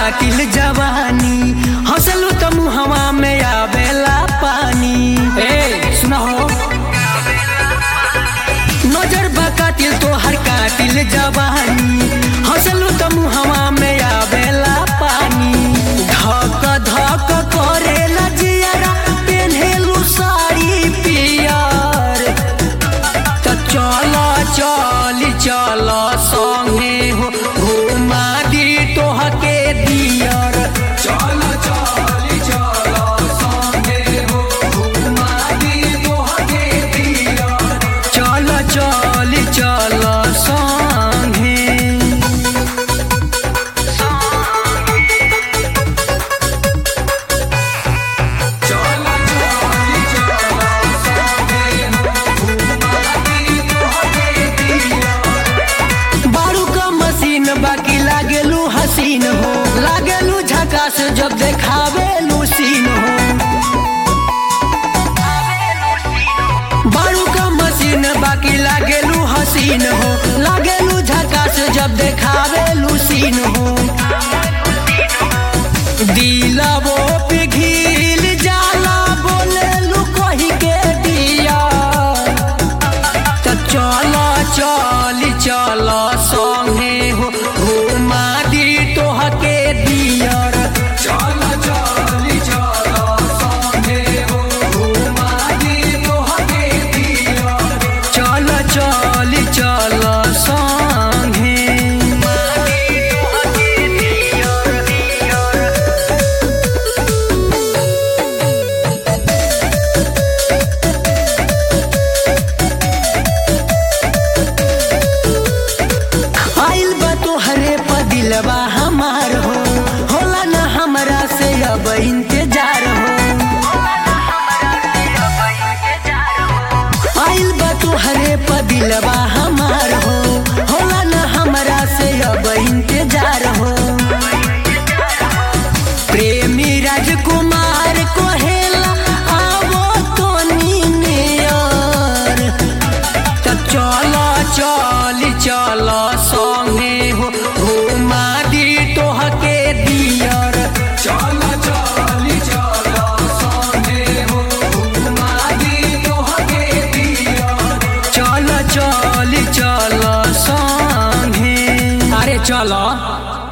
कातिल जवानी हंसलू त मुहवा में आवेला पानी ए सुना हो नजर बा कातिल तो हर कातिल जवानी हंसलू त मुहवा में आवेला पानी धक धक करेला जियारा पेन्हेलू साड़ी पियर त चल चल चल संगे हो घुमा दी तोहके दियर चल चल चल संगे हो घुमा दी तोहके दियर चल चल चल संगे बारू का मशीन बाकी लागेलू हसीन हो लागेलू झकास जब देखावेलू सीन हो बारू का मशीन बाकी लागेलू हसीन हो लागेलू झकास जब देखावेलू सीन हो दिलबो पिघिल जाला बोलेलू कही के दिया त चल चल चल संगे हो घुमा दी तोहके दियर चल चल चल संगे हो घुमा दी तोहके दियर चल चल चल संगे आइल बा तोहरे पर दिलवा हमार हो होला ना हमरा से अब इंतजार हो आइल बा तोहरे पर दिलवा हमार हो होला ना हमरा से अब इंतजार हो प्रेमी राजकुमार कोहेला आवो तो नियर त चल चल चल संगे हो घुमा दी तोहके दियर चल चल चल संगे हो घुमा दी तोहके दियर चल चल चल संगे अरे चल